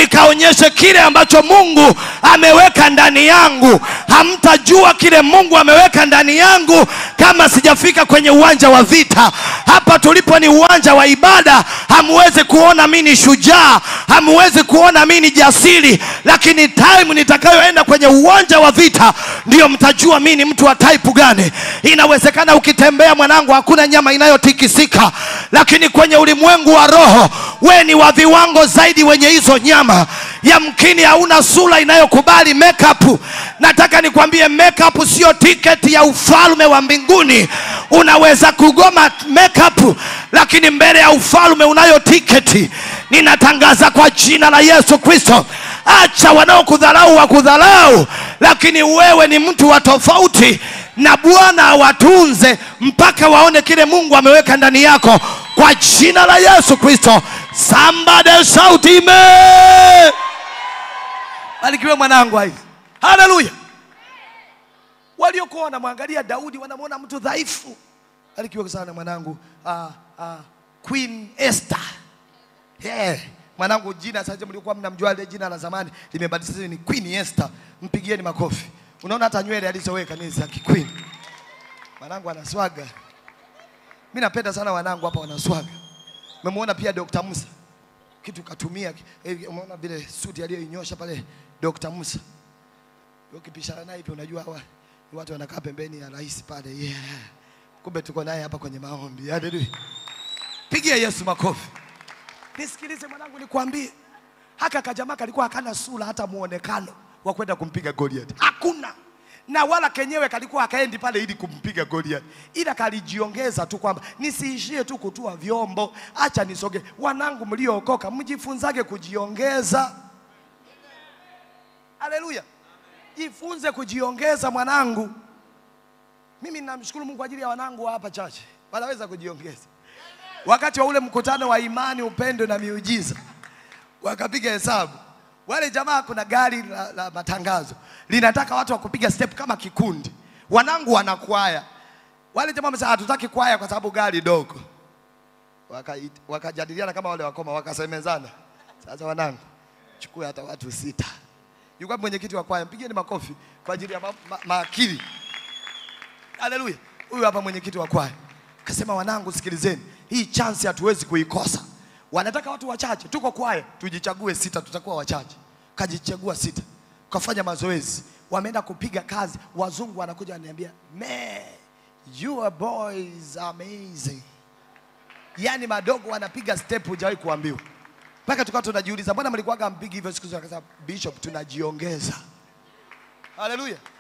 nikaonyeshe kile ambacho Mungu ameweka ndani yangu. Hamtajua kile Mungu ameweka ndani yangu kama sijafika kwenye uwanja wa vita. Hapa tulipo ni uwanja wa ibada. Hamuwezi kuona mimi ni shujaa, hamuwezi kuona mimi ni jasiri, lakini time nitakayoenda kwenye uwanja wa vita ndio mtajua mimi ni mtu wa type gani. Inawezekana ukitembea mwanangu, hakuna nyama inayotikisika, lakini kwenye ulimwengu wa roho we ni wa viwango zaidi wenye hizo nyama. Yamkini hauna sura inayokubali makeup. Nataka nikwambie makeup sio tiketi ya ufalme wa mbinguni. Unaweza kugoma makeup, lakini mbele ya ufalme unayo tiketi. Ninatangaza kwa jina la Yesu Kristo, acha wanaokudharau wakudharau, lakini wewe ni mtu wa tofauti, na Bwana awatunze mpaka waone kile Mungu ameweka ndani yako kwa jina la Yesu Kristo. Somebody shout amen. Barikiwe mwanangu hai. Haleluya. Waliokuwa wanamwangalia Daudi wanamwona mtu dhaifu. Barikiwe sana mwanangu. Ah, ah, Queen Esther. Yeah. Mwanangu jina sasa mlikuwa mnamjua ile jina la zamani limebadilishwa ni Queen Esther. Mpigieni makofi. Unaona hata nywele alizoweka ni za kiqueen. Mwanangu anaswaga. Mimi napenda sana wanangu hapa wanaswaga. Umemwona pia Dr. Musa kitu katumia, eh, umeona vile suti aliyoinyosha pale Dr. Musa. Ukipishana naye pia unajua hawa ni watu wanakaa pembeni ya rais pale. Yeah. Kumbe tuko naye hapa kwenye maombi. Haleluya. Pigia Yesu makofi. Nisikilize mwanangu, nikwambie haka kajamaa kalikuwa hakana sura hata muonekano wa kwenda kumpiga Goliath. Hakuna na wala kenyewe kalikuwa akaendi pale ili kumpiga Goliath, ila kalijiongeza tu kwamba nisiishie tu kutua vyombo, acha nisoge. Wanangu mliookoka, mjifunzage kujiongeza. Haleluya, jifunze kujiongeza mwanangu. Mimi namshukuru Mungu kwa ajili ya wanangu wa hapa chache, wanaweza kujiongeza. Wakati wa ule mkutano wa imani, upendo na miujiza, wakapiga hesabu wale jamaa, kuna gari la, la matangazo linataka watu wa kupiga step kama kikundi. Wanangu wanakwaya, wale jamaa wamesema hatutaki kwaya kwa sababu gari dogo. Waka- Wakajadiliana kama wale wakoma, wakasemezana, sasa wanangu, chukua hata watu sita. Yuko wapi mwenyekiti wa kwaya? Mpigeni makofi kwa ajili ya ma, ma, maakili. Haleluya! Huyu hapa mwenyekiti wa kwaya akasema, wanangu, sikilizeni, hii chance hatuwezi kuikosa. Wanataka watu wachache, tuko kwaya, tujichague sita, tutakuwa wachache. Kajichagua sita, kafanya mazoezi, wameenda kupiga kazi. Wazungu wanakuja wananiambia, man, your boys amazing. Yani madogo wanapiga step, hujawahi kuambiwa mpaka tukawa tunajiuliza, mbona mlikuwaga mpigi hivyo siku zote? Akasema Bishop, tunajiongeza. Haleluya!